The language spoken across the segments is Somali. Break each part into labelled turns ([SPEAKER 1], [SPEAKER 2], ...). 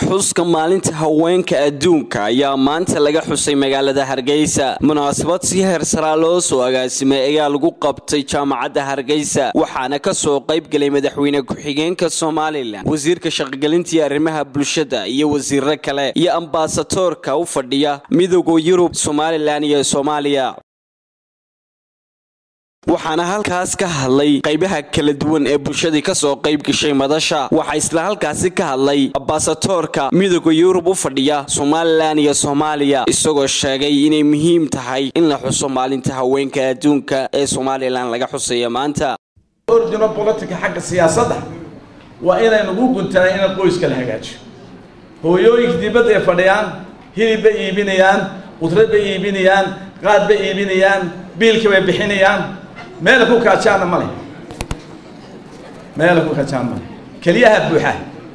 [SPEAKER 1] xuska maalinta haweenka adduunka ayaa maanta laga xusay magaalada hargeysa munaasabad si heersaraa loo soo agaasimay ayaa lagu qabtay jaamacadda hargeysa waxaana kasoo qayb galay madaxweyne ku-xigeenka somalilan wasiirka shaqogelintii arrimaha bulshada iyo wasiiro kale iyo ambasadoorka u fadhiya midooda yurub somalilan iyo soomaaliya waxaana halkaas ka hadlay qaybaha kala duwan ee bulshadii kasoo qayb gashay madasha waxaa isla halkaasi ka hadlay ambasadoorka midooda yurub u fadhiya somalilan iyo soomaaliya isagoo sheegay inay muhiim tahay in la xuso maalinta haweenka adduunka ee somalilan laga xusaya maanta
[SPEAKER 2] ordino bolotika xagga siyaasadda waa inaynugu guntanay in qoyska la hagaajiyo hooyooyinka dibadda ay fadhiyaan hilib bay iibinayaan qudrad bay iibinayaan qaad bay iibinayaan biilka bay bixinayaan meela ku kaajaana male meela ku kaajaan male keliyaha buuxa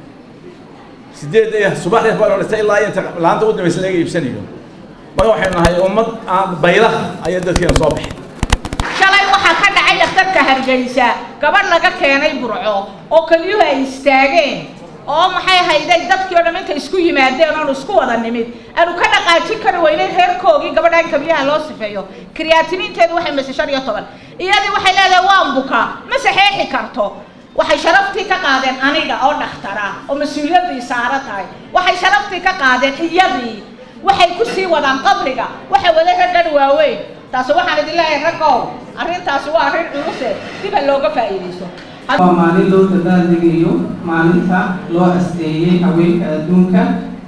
[SPEAKER 2] sideed subaxdii baa dhistay ilaa inta laanta u dambaysa laga iibsanayo marka waxaynu nahay ummad aan baylaha ayaa dadkeena soo baxay
[SPEAKER 3] shalay waxaa ka dhacay dhakhtarka hargeysa gabadh laga keenay burco oo keliyuhu ay istaageen oo maxay hayday dadkii o dham intay isku yimaadeen oonu isku wada nimid aanu ka dhaqaajin kari weynay reerkoogii gabadhaan kabiyaha loo sifeeyo kriyaatiniinteedu waxay mase shan iyo toban iyadii waxay leedahay waan bukaa ma saxeexi karto waxay sharaftii ka qaadeen aniga oo dhakhtara oo mas-uuliyaddii saaro tahay waxay sharaftii ka qaadeen iyadii waxay ku sii wadaan qabriga waxay wada raggan waaweyn taasi waxaan idin leeyahay raggow arrintaasi waa arrin culuse diba looga faa'iidayso
[SPEAKER 4] waa maalin loo dabaaldegayo maalinta loo asteeyey haweenka adduunka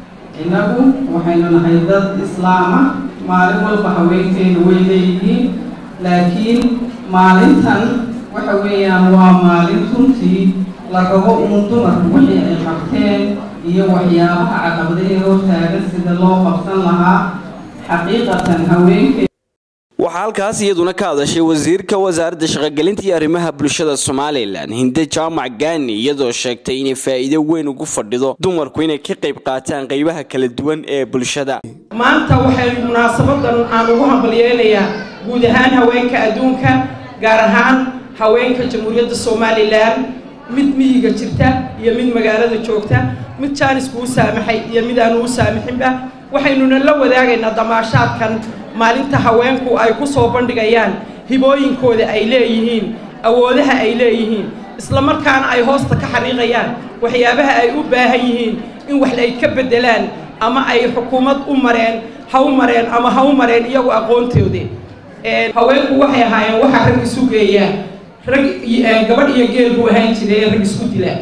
[SPEAKER 4] innagu waxaynu nahay dad islaama maalin walba haweenkeenu way leeyihiin laakiin maalintan waxa weeyaan waa maalin runtii la rabo uun dumarku wixii ay qabteen iyo waxyaabaha caqabadahe hortaagan sida loo qabsan lahaa xaqiiqatan haweenke
[SPEAKER 1] waxaa halkaas iyaduna ka hadashay wasiirka wasaaradda shaqogelinta iyo arrimaha bulshada somalilan hinde jaamac gaani iyadoo sheegtay inay faa'iido weyn ugu fadhido dumarku inay ka qayb qaataan qaybaha kala duwan ee bulshada
[SPEAKER 5] maanta waxay munaasabadan aan ugu hambalyeynayaa guud ahaan haweenka adduunka gaar ahaan haweenka jamhuuriyadda somalilan mid miyiga jirta iyo mid magaalada joogta mid jaanisku u saamaxay iyo mid aanu u saamixinba waxaynuna la wadaagaynaa damaashaadkan maalinta haweenku ay ku soo bandhigayaan hibooyinkooda ay leeyihiin awoodaha ay leeyihiin isla markaana ay hoosta ka xariiqayaan waxyaabaha ay u baahan yihiin in wax ay ka beddelaan ama ay xukuumad u mareen ha u mareen ama ha u mareen iyagu aqoontoodii haweenku waxay ahaayeen waxaa rag isu geeya rag gabadh iyo geel buu ahaan jiray rag isku dila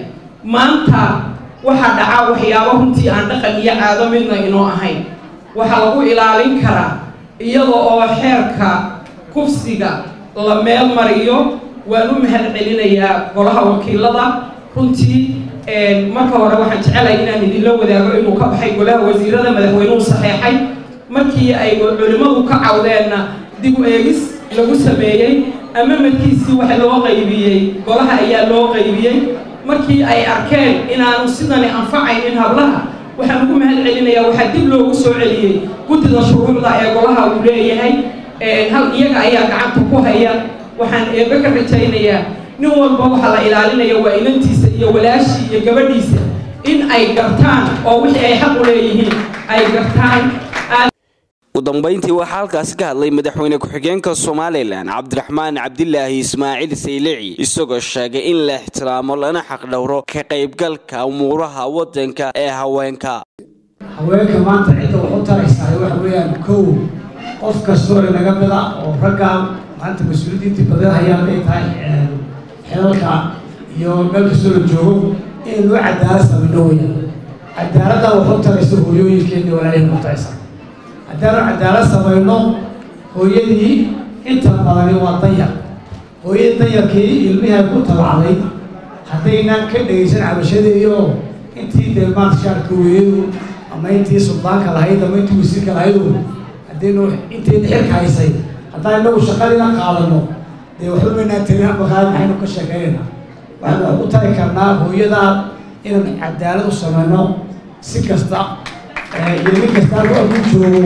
[SPEAKER 5] maanta waxaa dhaca waxyaabo runtii aan dhaqan iyo caado midna inoo ahayn waxaa lagu ilaalin karaa iyada oo xeerka kufsiga la meel mariyo waan u mahad celinayaa golaha wakiilada runtii marka hore waxaan jecelahay inaan idinla wadaago inuu ka baxay golaha wasiirada madaxweynuhu saxeexay markii ay culimmadu ka cawdeenna dib u eegis lagu sameeyey ama madkiisii waxa loo qaybiyey golaha ayaa loo qaybiyey markii ay arkeen inaanu sidani anfacaynin hablaha waxaan ugu mahad celinayaa waxaa dib loogu soo celiyey guddida shuruucda ee golaha uu leeyahay hal iyaga ayaa gacanta ku haya waxaan eebe ka rajaynayaa nin walba waxaa la ilaalinaya waa inantiisa iyo walaashii iyo gabadhiisa in ay gartaan oo wixii ay xaq u leeyihiin ay gartaan
[SPEAKER 1] ugu dambayntii waxaa halkaasi ka hadlay madaxweyne ku-xigeenka somalilan cabdiraxmaan cabdilaahi ismaaciil saylici isagoo sheegay in la ixtiraamo lana xaqdhowro ka qaybgalka umuuraha waddanka ee haweenka
[SPEAKER 6] haweenka maanta cidda wax u taraysahay waxa weeyaan kow qof kastoo inaga mida oo ragga maanta mas-uuliyiintii badan hayaan ay tahay xelalka iyo meel kastoo la joogo inaynu cadaalad samayno weyaan cadaaladdan wax u taraysa hooyooyinkeena walaalihii u taraysa haddaanu cadaalad samayno hooyadii inta badani waa danyar hooyadii danyarkii ilmihaa ku tabacday haddaynaan ka dhegaysan cabashadeedioo intii dee maanta shaarka weeyadu ama intii suldaanka lahayd ama intii wasiirka lahaydu haddaynu intayna xilka haysay haddaan inagu shaqadiina qaadano dee waxba maynaan tarin maqaad maxaynu ka sheekaynaynaa waxaynu wax u tari karnaa hooyadaa inaan cadaalad u samayno si kasta iyo nin kasta halku aku joogo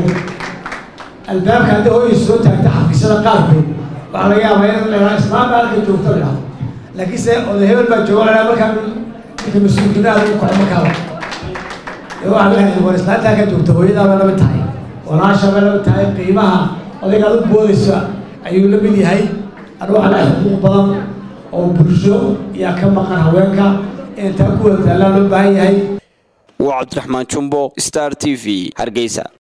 [SPEAKER 6] albaabka haddii hooyay soo taagta xafiisyada qaarkood waxaa laga yaabaa in la islaamba halka joogto la dhahdo laakiinse oday hebel baa jooga la markaa ninka mas-uulkinaada u kaco markaaba ee waxaa leeyahay war islaantaa ka joogta hooyadaaba la mid tahay walaashaaba la mid tahay qiimaha adiga aad u boodaysa ayuu la mid yahay anu waxaa leeyahay xuquuq badan oo bulsho yaa ka maqan haweenka intaa ku wada taallaa loo baahan yahay
[SPEAKER 1] waa cabdiraxmaan jumbo star t v hargeysa